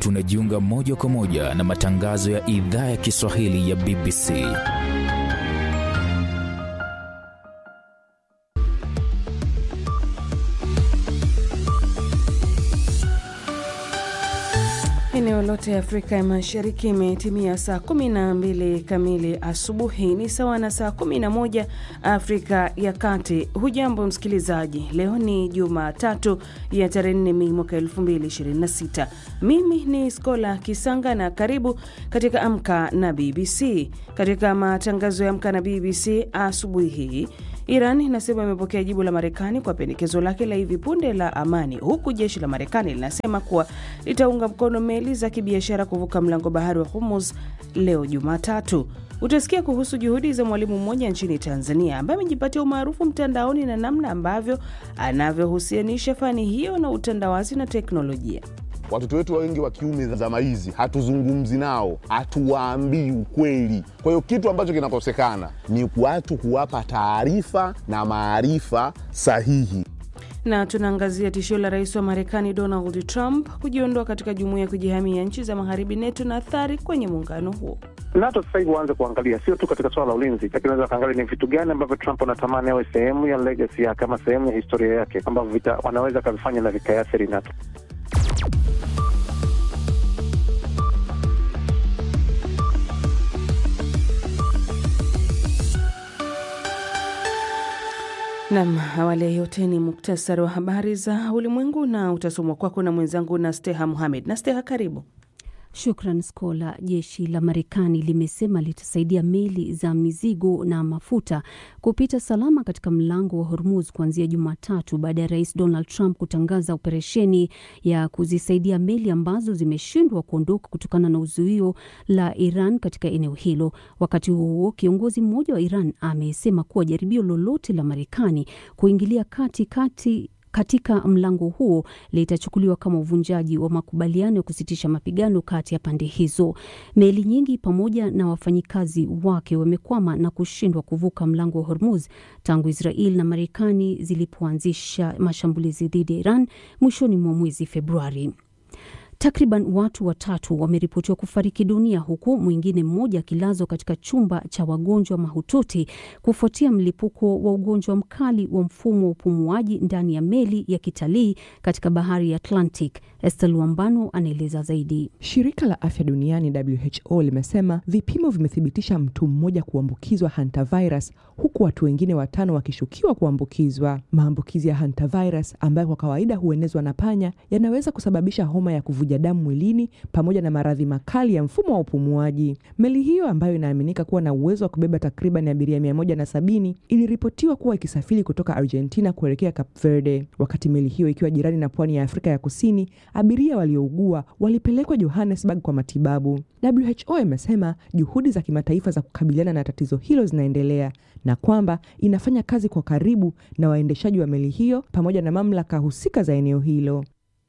tunajiunga moja kwa moja na matangazo ya idhaa ya Kiswahili ya BBC. Eneo lote ya Afrika ya Mashariki imetimia saa 12 kamili asubuhi, ni sawa na saa 11 Afrika ya Kati. Hujambo msikilizaji, leo ni Jumatatu ya tarehe 4 Mei mwaka 2026. Mimi ni Skola Kisanga na karibu katika Amka na BBC. Katika matangazo ya Amka na BBC asubuhi hii Iran inasema imepokea jibu la Marekani kwa pendekezo lake la hivi punde la amani, huku jeshi la Marekani linasema kuwa litaunga mkono meli za kibiashara kuvuka mlango bahari wa Hormuz leo Jumatatu. Utasikia kuhusu juhudi za mwalimu mmoja nchini Tanzania ambaye amejipatia umaarufu mtandaoni na namna ambavyo anavyohusianisha fani hiyo na utandawazi na teknolojia. Watoto wetu wengi wa kiume zama hizi hatuzungumzi nao, hatuwaambii ukweli. Kwa hiyo kitu ambacho kinakosekana ni watu kuwapa taarifa na maarifa sahihi. Na tunaangazia tishio la rais wa Marekani Donald Trump kujiondoa katika jumuiya ya kujihamia nchi za magharibi NETO na athari kwenye muungano huo. NATO sasa hivi waanze kuangalia sio tu katika suala la ulinzi, lakini wanaweza wakaangalia ni vitu gani ambavyo Trump anatamani awe sehemu ya legacy yake ama sehemu ya historia yake ambavyo wanaweza kavifanya na vikaathiri NATO. Nam, awali ya yote ni muktasari wa habari za ulimwengu na utasomwa kwako na mwenzangu na Steha Muhamed. Na Steha, karibu. Shukran Skola. Jeshi la Marekani limesema litasaidia meli za mizigo na mafuta kupita salama katika mlango wa Hormuz kuanzia Jumatatu baada ya rais Donald Trump kutangaza operesheni ya kuzisaidia meli ambazo zimeshindwa kuondoka kutokana na uzuio la Iran katika eneo hilo. Wakati huo huo, kiongozi mmoja wa Iran amesema kuwa jaribio lolote la Marekani kuingilia kati kati katika mlango huo litachukuliwa kama uvunjaji wa makubaliano ya kusitisha mapigano kati ya pande hizo. Meli nyingi pamoja na wafanyikazi wake wamekwama na kushindwa kuvuka mlango wa Hormuz tangu Israel na Marekani zilipoanzisha mashambulizi dhidi ya Iran mwishoni mwa mwezi Februari. Takriban watu watatu wameripotiwa kufariki dunia huku mwingine mmoja akilazwa katika chumba cha wagonjwa mahututi kufuatia mlipuko wa ugonjwa mkali wa mfumo wa upumuaji ndani ya meli ya kitalii katika bahari ya Atlantic. Estel Wambano anaeleza zaidi. Shirika la afya duniani WHO limesema vipimo vimethibitisha mtu mmoja kuambukizwa hantavirus huku watu wengine watano wakishukiwa kuambukizwa. Maambukizi ya hantavirus ambayo kwa kawaida huenezwa na panya yanaweza kusababisha homa ya kuvuja damu mwilini pamoja na maradhi makali ya mfumo wa upumuaji. Meli hiyo ambayo inaaminika kuwa na uwezo wa kubeba takriban abiria mia moja na sabini iliripotiwa kuwa ikisafiri kutoka Argentina kuelekea Cape Verde. Wakati meli hiyo ikiwa jirani na pwani ya Afrika ya Kusini, abiria waliougua walipelekwa Johannesburg kwa matibabu. WHO imesema juhudi za kimataifa za kukabiliana na tatizo hilo zinaendelea na kwamba inafanya kazi kwa karibu na waendeshaji wa meli hiyo pamoja na mamlaka husika za eneo hilo.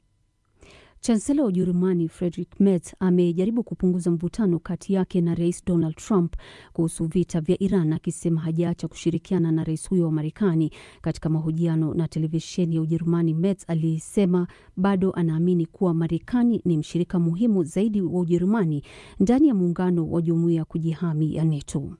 Chansela wa Ujerumani Friedrich Merz amejaribu kupunguza mvutano kati yake na rais Donald Trump kuhusu vita vya Iran, akisema hajaacha kushirikiana na rais huyo wa Marekani. Katika mahojiano na televisheni ya Ujerumani, Merz alisema bado anaamini kuwa Marekani ni mshirika muhimu zaidi wa Ujerumani ndani ya muungano wa jumuiya ya kujihami ya NATO.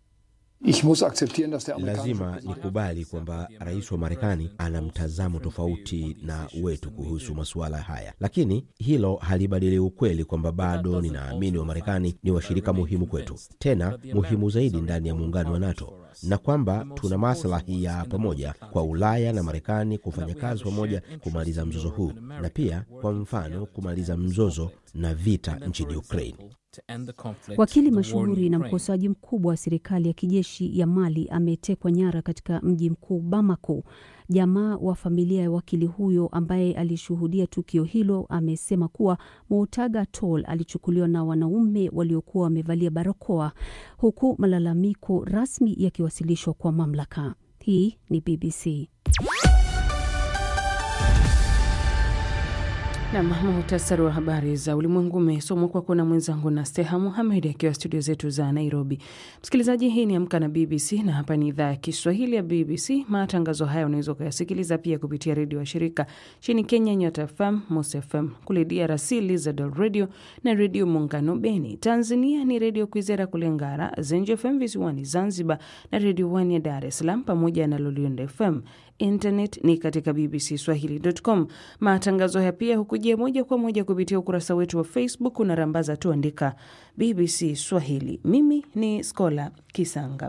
Lazima nikubali kwamba rais wa Marekani ana mtazamo tofauti na wetu kuhusu masuala haya, lakini hilo halibadili ukweli kwamba bado ninaamini wa Marekani ni washirika muhimu kwetu, tena muhimu zaidi ndani ya muungano wa NATO, na kwamba tuna maslahi ya pamoja kwa Ulaya na Marekani kufanya kazi pamoja kumaliza mzozo huu, na pia kwa mfano kumaliza mzozo na vita nchini Ukraine. Wakili mashuhuri na mkosoaji mkubwa wa serikali ya kijeshi ya Mali ametekwa nyara katika mji mkuu Bamako. Jamaa wa familia ya wakili huyo ambaye alishuhudia tukio hilo amesema kuwa Moutaga Tall alichukuliwa na wanaume waliokuwa wamevalia barakoa, huku malalamiko rasmi yakiwasilishwa kwa mamlaka. Hii ni BBC. Nam, muhtasari wa habari za ulimwengu umesomwa kwako na mwenzangu na Steha Muhamed akiwa studio zetu za Nairobi. Msikilizaji, hii ni Amka na BBC na hapa ni idhaa ya Kiswahili ya BBC. Matangazo haya unaweza ukayasikiliza pia kupitia redio wa shirika nchini Kenya, Nyota FM, Mos FM, kule DRC Lizadel Radio na Redio Muungano Beni. Tanzania ni Redio Kwizera kule Ngara, Zenj FM visiwani Zanzibar na Redio One ya Dar es Salaam pamoja na Lolionda FM. Internet ni katika bbcswahili.com. Matangazo haya pia hukujia moja kwa moja kupitia ukurasa wetu wa Facebook, unarambaza tu andika BBC Swahili. Mimi ni Skola Kisanga.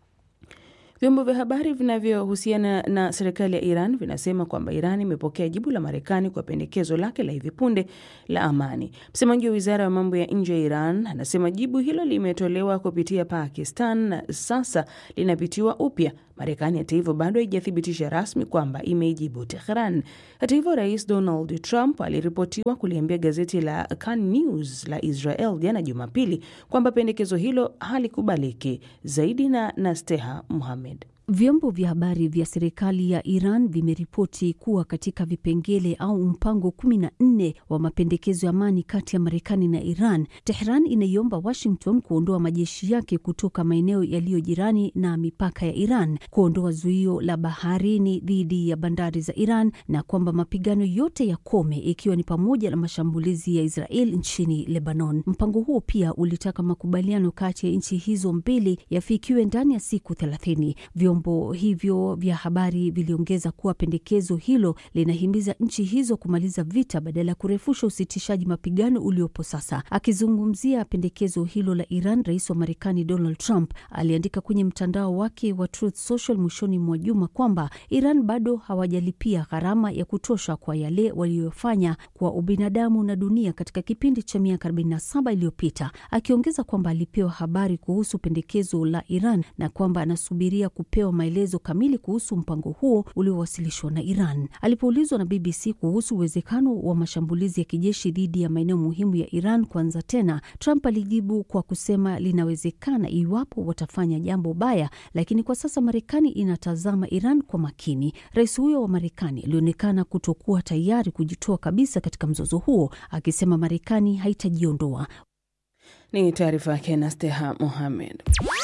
Vyombo vya habari vinavyohusiana na serikali ya Iran vinasema kwamba Iran imepokea jibu la Marekani kwa pendekezo lake la hivi punde la amani. Msemaji wa wizara ya mambo ya nje ya Iran anasema jibu hilo limetolewa kupitia Pakistan na sasa linapitiwa upya. Marekani hata hivyo bado haijathibitisha rasmi kwamba imeijibu Tehran. Hata hivyo, rais Donald Trump aliripotiwa kuliambia gazeti la Kan News la Israel jana Jumapili kwamba pendekezo hilo halikubaliki. Zaidi na Nasteha Muhamed. Vyombo vya habari vya serikali ya Iran vimeripoti kuwa katika vipengele au mpango kumi na nne wa mapendekezo ya amani kati ya Marekani na Iran, Tehran inaiomba Washington kuondoa majeshi yake kutoka maeneo yaliyo jirani na mipaka ya Iran, kuondoa zuio la baharini dhidi ya bandari za Iran na kwamba mapigano yote yakome, ikiwa ni pamoja na mashambulizi ya Israel nchini Lebanon. Mpango huo pia ulitaka makubaliano kati ya nchi hizo mbili yafikiwe ndani ya siku thelathini. Vyombo hivyo vya habari viliongeza kuwa pendekezo hilo linahimiza nchi hizo kumaliza vita badala ya kurefusha usitishaji mapigano uliopo sasa. Akizungumzia pendekezo hilo la Iran, rais wa Marekani Donald Trump aliandika kwenye mtandao wake wa Truth Social mwishoni mwa juma kwamba Iran bado hawajalipia gharama ya kutosha kwa yale waliyofanya kwa ubinadamu na dunia katika kipindi cha miaka 47 iliyopita, akiongeza kwamba alipewa habari kuhusu pendekezo la Iran na kwamba anasubiria kupewa maelezo kamili kuhusu mpango huo uliowasilishwa na Iran. Alipoulizwa na BBC kuhusu uwezekano wa mashambulizi ya kijeshi dhidi ya maeneo muhimu ya Iran kuanza tena, Trump alijibu kwa kusema linawezekana iwapo watafanya jambo baya, lakini kwa sasa Marekani inatazama Iran kwa makini. Rais huyo wa Marekani alionekana kutokuwa tayari kujitoa kabisa katika mzozo huo, akisema Marekani haitajiondoa. Ni taarifa yake Nasteha Mohamed.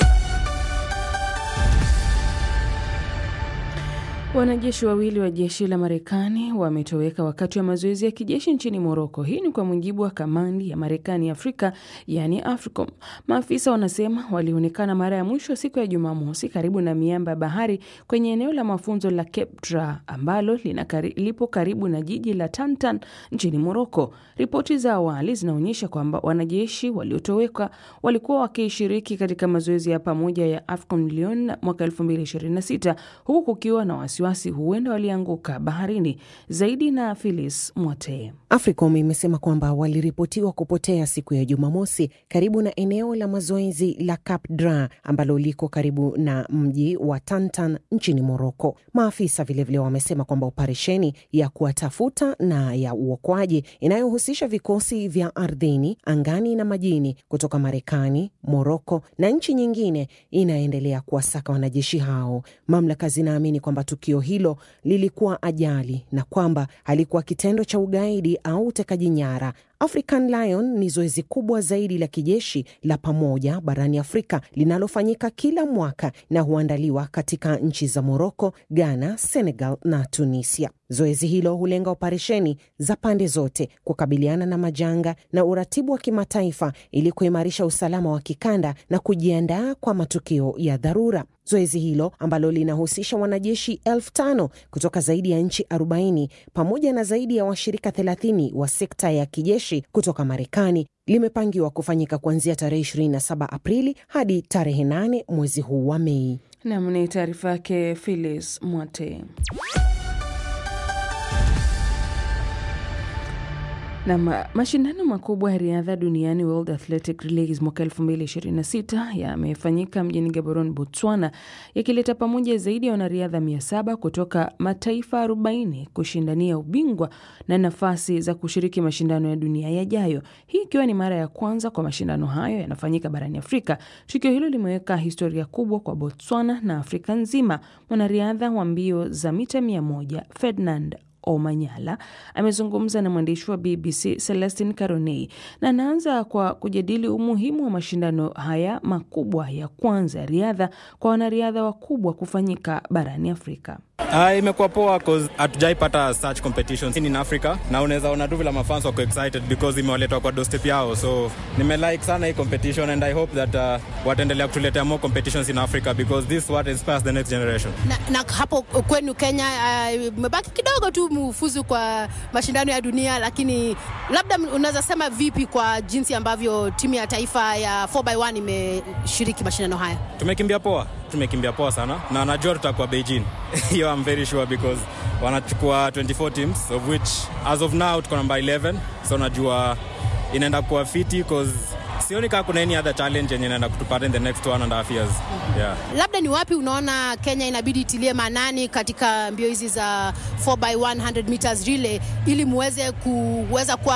Wanajeshi wawili wa jeshi la Marekani wametoweka wakati wa mazoezi ya kijeshi nchini Moroko. Hii ni kwa mujibu wa kamandi ya Marekani Afrika, yani AFRICOM. Maafisa wanasema walionekana mara ya mwisho siku ya Jumamosi karibu na miamba ya bahari kwenye eneo la mafunzo la Cape Dra ambalo kari, lipo karibu na jiji la Tantan nchini Moroko. Ripoti za awali zinaonyesha kwamba wanajeshi waliotoweka walikuwa wakishiriki katika mazoezi ya pamoja ya AFCON Lyon mwaka 2026 huku kukiwa na wasiwasi huenda walianguka baharini. Zaidi na Philis Mwatee. AFRICOM imesema kwamba waliripotiwa kupotea siku ya Jumamosi karibu na eneo la mazoezi la Cap Dra ambalo liko karibu na mji wa Tantan nchini Moroko. Maafisa vilevile wamesema kwamba operesheni ya kuwatafuta na ya uokoaji inayohusisha vikosi vya ardhini, angani na majini kutoka Marekani, Moroko na nchi nyingine inaendelea kuwasaka wanajeshi hao. Mamlaka zinaamini kwamba tukio hilo lilikuwa ajali na kwamba halikuwa kitendo cha ugaidi au utekaji nyara. African Lion ni zoezi kubwa zaidi la kijeshi la pamoja barani Afrika linalofanyika kila mwaka na huandaliwa katika nchi za Moroko, Ghana, Senegal na Tunisia. Zoezi hilo hulenga operesheni za pande zote kukabiliana na majanga na uratibu wa kimataifa ili kuimarisha usalama wa kikanda na kujiandaa kwa matukio ya dharura. Zoezi hilo ambalo linahusisha wanajeshi elfu tano kutoka zaidi ya nchi 40 pamoja na zaidi ya washirika 30 wa sekta ya kijeshi kutoka Marekani limepangiwa kufanyika kuanzia tarehe 27 Aprili hadi tarehe 8 mwezi huu wa Mei. Nam ni taarifa yake Philis Mwate. Na mashindano makubwa ya riadha duniani World Athletic Leagues mwaka 2026 yamefanyika mjini Gaborone, Botswana, yakileta pamoja zaidi ya wanariadha 700 kutoka mataifa 40 kushindania ubingwa na nafasi za kushiriki mashindano ya dunia yajayo, hii ikiwa ni mara ya kwanza kwa mashindano hayo yanafanyika barani Afrika. Tukio hilo limeweka historia kubwa kwa Botswana na Afrika nzima. Mwanariadha wa mbio za mita 100 Ferdinand Omanyala amezungumza na mwandishi wa BBC Celestin Caronei na anaanza kwa kujadili umuhimu wa mashindano haya makubwa ya kwanza ya riadha kwa wanariadha wakubwa kufanyika barani Afrika. Uh, imekuwa poa cause hatujaipata such competitions in Africa na unaweza ona tu vile mafans wako excited because imewaletwa kwa doorstep yao, so nimelike sana hii competition and I hope that uh, wataendelea kutuletea more competitions in Africa because this what inspires the next generation. Na, na hapo kwenu Kenya umebaki uh, kidogo tu mufuzu kwa mashindano ya dunia, lakini labda unaweza sema vipi kwa jinsi ambavyo timu ya taifa ya 4x1 imeshiriki mashindano haya? Tumekimbia poa, tumekimbia poa sana na najua tutakuwa Beijing hiyo I'm very sure because wanachukua 24 teams of which as of now tuko namba 11 so najua inaenda kuwa fiti cause sioni kaa kuna any other challenge yenye inaenda kutupata in the next one and a half years yeah. Labda ni wapi unaona Kenya inabidi itilie maanani katika mbio hizi za 4x100 meters relay ili muweze kuweza kuwa